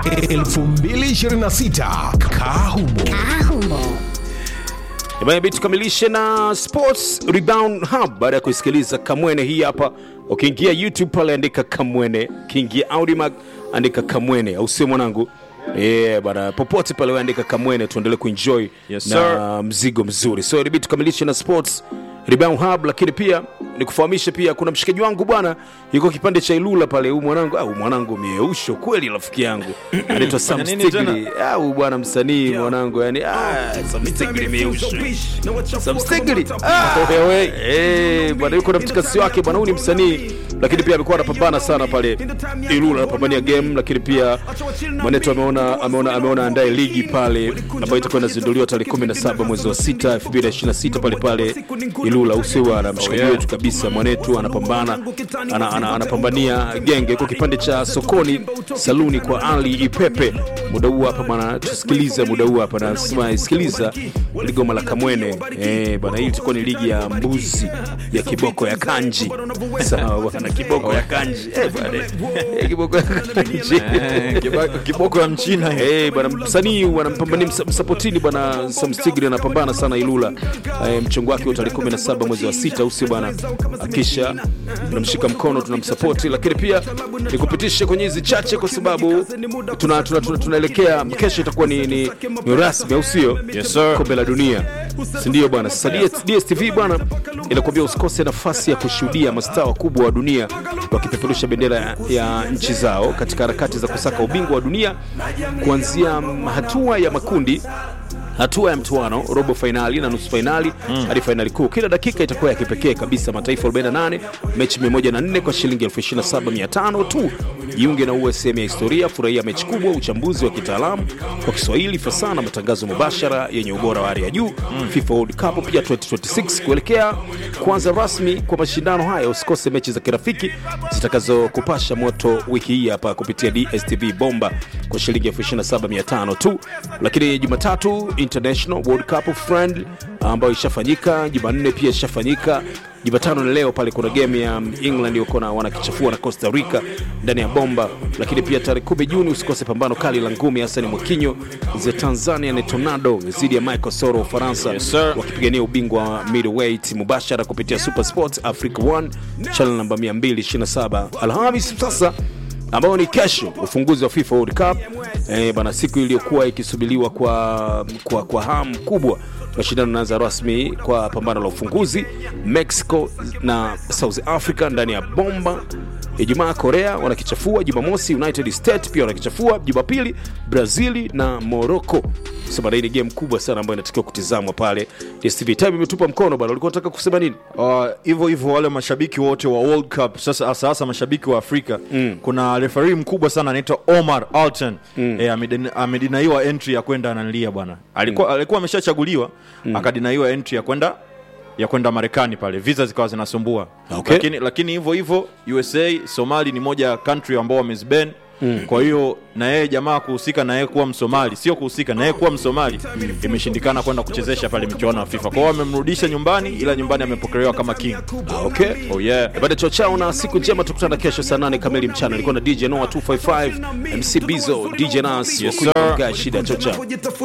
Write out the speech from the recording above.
2026 Kahumo. Imebi tukamilishe na Sports Rebound Hub baada ya kuisikiliza Kamwene hii hapa. Ukiingia YouTube pale andika Kamwene, ukiingia Audimac andika Kamwene, au sio mwanangu? Yeah, bana popote pale andika Kamwene, tuendelee kuenjoy Yes, na sir. mzigo mzuri. So ilibidi tukamilishe na Sports Rebound Hub, lakini pia nikufahamishe pia kuna mshikaji wangu bwana yuko kipande cha Ilula pale, huyu mwanangu au mwanangu mieusho kweli, rafiki yangu anaitwa Sam Fanya nini Stigli au bwana msanii mwanangu, yani ah, Sam Stigli mieusho Sam Stigli ah, wewe eh bwana, yuko na mtikasi wake bwana, huyu ni msanii lakini pia amekuwa anapambana sana pale Ilula, anapambania game, lakini pia mwanetu ameona ameona ameona andae ligi pale ambayo itakuwa inazinduliwa tarehe 17 mwezi wa 6 2026 pale pale Ilula, usiwa na mshikaji wetu kabisa, mwanetu anapambana ana, ana, anapambania genge kwa kipande cha sokoni saluni kwa Ali Ipepe. Muda huu hapa bwana, tusikilize muda huu hapa na sema sikiliza ligoma la Kamwene eh bwana, hii itakuwa ni ligi ya mbuzi ya kiboko ya kanji. Sawa bwana, kiboko ya kanji eh bwana, eh, kiboko ya kanji Eh, kiba- kiboko ya mchina Eh, bwana msanii wanampambania msa- msapotini bwana Sam Stigri anapambana sana Ilula. Eh, mchongo wake wa tarehe 17 mwezi wa sita usi bwana, akisha tunamshika mkono tunamsapoti, lakini pia nikupitishe kwenye hizi chache kwa sababu tunaelekea tuna, tuna, tuna tunaelekea- kesho itakuwa ni, ni, ni rasmi au sio? Yes, sir. kombe la dunia si ndio bwana? Sasa DS DStv bwana inakuambia usikose nafasi ya kushuhudia mastaa wakubwa wa dunia wakipeperusha bendera ya, ya nchi zao katika harakati za kusaka ubingwa wa dunia kuanzia mm, hatua ya makundi hatua ya mtuano robo fainali na nusu fainali hadi fainali kuu. Kila dakika itakuwa ya kipekee kabisa. Mataifa 48 mechi 104 kwa shilingi 27500 tu. Jiunge na uwe sehemu ya historia, furahia mechi kubwa, uchambuzi wa kitaalamu kwa Kiswahili, fasaha na matangazo mubashara yenye ubora wa hali ya juu. FIFA World Cup pia 2026 kuelekea kuanza rasmi kwa mashindano haya. Usikose mechi za kirafiki zitakazokupasha moto wiki hii hapa kupitia DStv bomba kwa shilingi 27500 tu. Lakini Jumatatu International World Cup friend ambayo ishafanyika, Jumanne pia ishafanyika, Jumatano na leo pale kuna game ya England wako na wanakichafua na Costa Rica ndani ya bomba. Lakini pia tarehe 10 Juni usikose pambano kali la ngumi Hassan Mwakinyo za Tanzania ni Tornado dhidi ya Michael Soro wa Ufaransa Yes, sir. wakipigania ubingwa wa middleweight mubashara kupitia Super Sports Africa 1 channel namba 227 Alhamis sasa ambao ni kesho ufunguzi wa FIFA World Cup eh, bana siku iliyokuwa ikisubiriwa kwa, kwa, kwa hamu kubwa mashindano yanaanza rasmi kwa pambano la ufunguzi Mexico na South Africa ndani ya bomba Ijumaa Korea wanakichafua, Jumamosi United States pia wanakichafua, Jumapili Brazili na Morocco. So bana, hii ni game kubwa sana ambayo inatakiwa kutizamwa pale DStv. Time imetupa mkono bana, ulikuwa unataka kusema nini? Uh, hivyo hivyo wale mashabiki wote wa World Cup sasa hasa hasa mashabiki wa Afrika mm. kuna refari mkubwa sana anaitwa Omar Alton mm. e, amedinaiwa entry ya kwenda analia bwana alikuwa mm. alikuwa ameshachaguliwa mm. akadinaiwa entry ya kwenda ya kwenda Marekani pale, visa zikawa zinasumbua Okay. lakini lakini hivyo hivyo USA Somali ni moja ya country ambao wamezban Mm. Kwa hiyo na yeye jamaa kuhusika na yeye kuwa Msomali, sio kuhusika na yeye kuwa Msomali imeshindikana kwenda kuchezesha pale michuano ya FIFA. Kwa hiyo wamemrudisha nyumbani, ila nyumbani amepokelewa kama king. Ah, okay. Oh yeah. Baada chao chao na siku njema, tukutana kesho saa 8 kamili mchana. Ilikuwa na DJ Noah 255 MC Bizo, DJ Nas, Yes, Wakunywa sir. Guy, shida chao chao.